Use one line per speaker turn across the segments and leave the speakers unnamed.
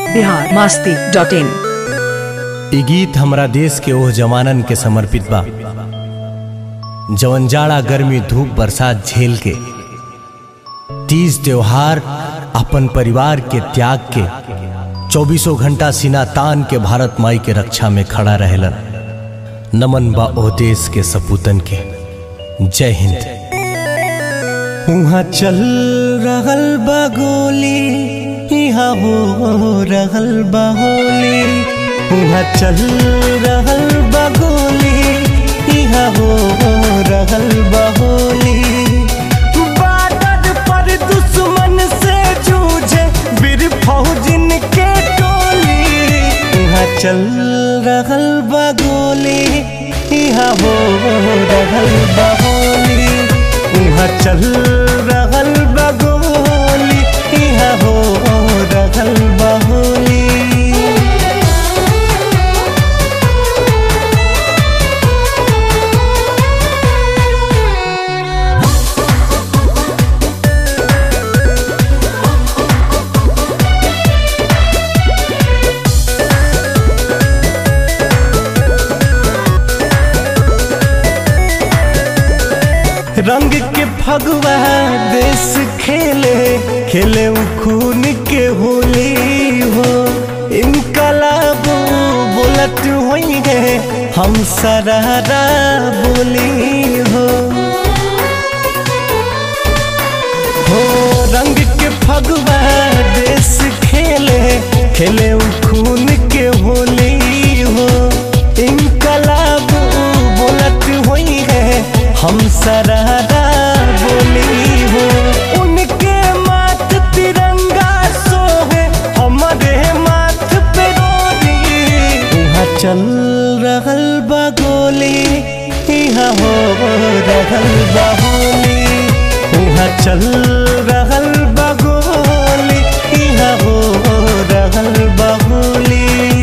Bihar Masti dot इन
इ गीत हमरा देश के ओह जवानन के समर्पित बा जवन जाड़ा गर्मी धूप बरसात झेल के तीज त्योहार अपन परिवार के त्याग के चौबीसों घंटा सीना तान के भारत माई के रक्षा में खड़ा रहेलन नमन बा ओह देश के सपूतन के जय हिंद उहाँ चल रहल बा गोली यहाँ हो रहल बा होली उहाँ चल रहल बा गोली यहाँ हो रहल बा होली बादल पर दुश्मन से जूझे वीर फौजिन के टोली उहाँ चल रहल बा गोली यहाँ हो रहल बा होली उहाँ चल रहल बा गोली यहाँ हो रहल बा होली रंग के फगवा देश खेले खेले उ खून के होली हो इनकलाब बोलत होई है हम सरारा बोली हो हो रंग के फगवा देश खेले खेले उ खून के होली हो इनकलाब बोलत होई है हम सरारा बोली हो उनके माथ तिरंगा सोहे हमारे माथ पे रोली वहाँ चल रहल बा गोली यहाँ हो रहल बा होली वहाँ चल रहल बा गोली यहाँ हो रहल बा होली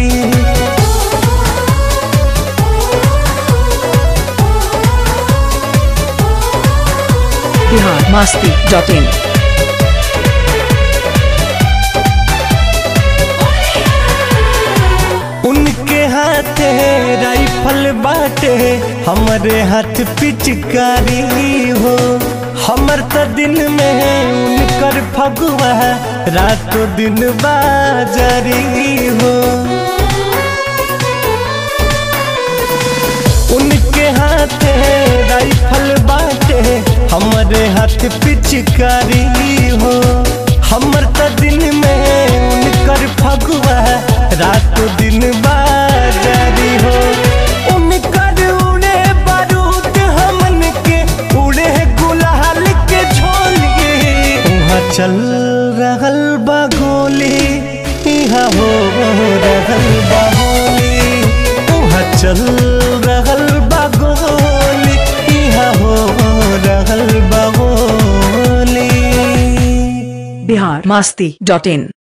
बिहार मास्ती डॉट इन
उनके हाथे राइफल बाटे हमारे हाथ पिचकारी हो हमर त दिन में उनकर फगुआ रातों दिन बाजारी हो उनके हाथे राइफल बाटे हमारे हाथ पिचकारी हो हमर त दिन में उनकर फगुआ रातों दिन बाजारी हो उनकर उड़े बारूद हमन के उड़े गुलाल के झोली वहाँ चल रहल बा गोली यहाँ हो रहल बा होली वहाँ चल रहल बा गोली यहाँ हो रहल बा होली
बिहार मास्ती डॉट इन